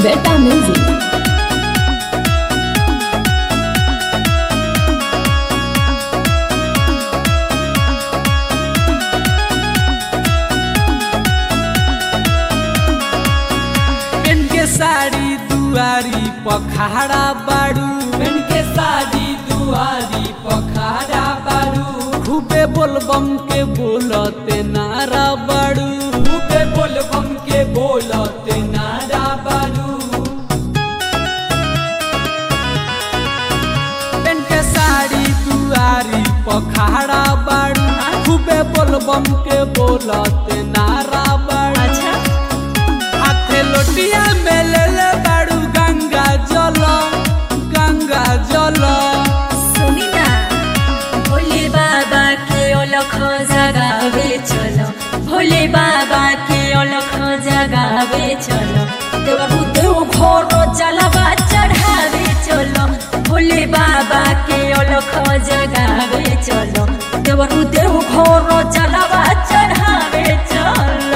Beta Music. PAN के साड़ी दुआरी पखाड़ा बाड़ू पेन के साड़ी दुआरी पखाड़ा बारू खूबे बोलबम के बोलते नारा बाड़ू खूबे बोलबम के बोलते नारा बारू पेन के साड़ी दुआरी पखाड़ा बाड़ू खूबे बोलबम के बोलते नारा बाड़ू हाथे लोटिया में ले ले बाड़ू गंगा जल गंगा जल सुनी ना भोले बाबा के अलख जगावे चलो भोले बाबा के अलख जगावे चलो देवरु देव घोर जलवा चढ़ावे चलो भोले बाबा के अलख जगावे चलो देवरु देव घोर जलवा चढ़ावे चलो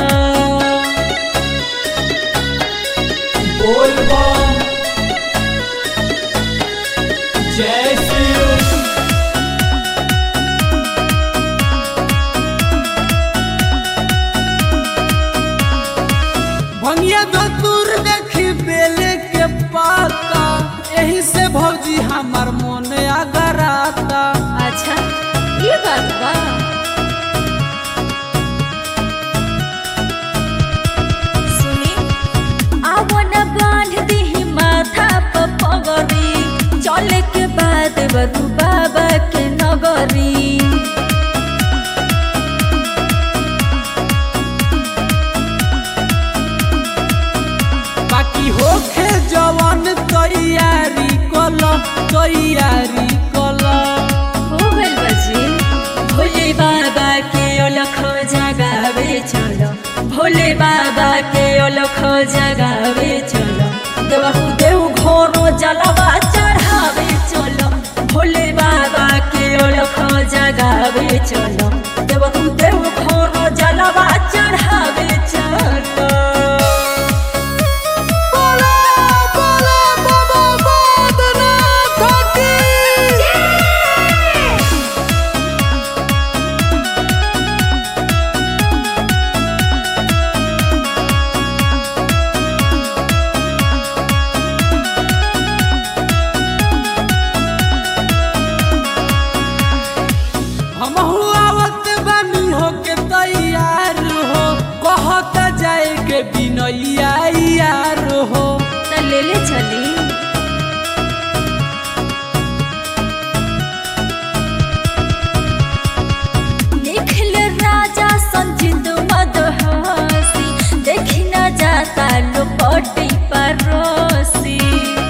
बोलबम जय शिव भंगिया दूर देखी बेले के पाता यही से भौजी हमार मन अगराता अच्छा ये बात बा सुनी आवन बांध दी माथा पर पगड़ी चले के बाद बरू बाबा के नगरी बाकी होखे जवन तैयारी कल तैयारी कल हो गइल बजी भोले बाबा के अलख जगावे चलो भोले बाबा के अलख जगावे चलो देवहु देव घोरो जलवा चढ़ावे चलो भोले बाबा के अलख जगावे चलो देवहु देव घोरो जलवा चढ़ावे चलो हमहू आवत बानी होके तैयार हो कहत जाए के बिनैया यार हो त ले ले चली निखिल राजा संजित मदहसी देखी न जाता लोपटी परोसी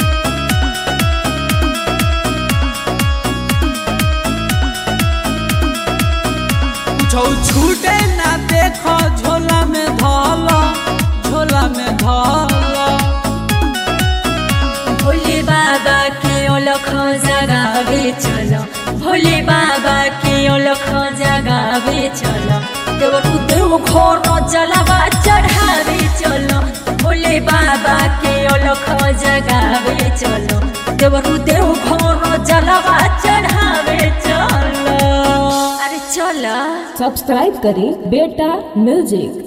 छौ छूटे ना देखो झोला में धल झोला में धल भोले बाबा के अलख जगावे चलो भोले बाबा के अलख जगावे चलो देवरु देव घोर जलवा चढ़ावे चलो भोले बाबा के अलख जगावे चलो देवरु देव घोर जलवा चढ़ावे चलो अरे चलो सब्सक्राइब करें बेटा म्यूजिक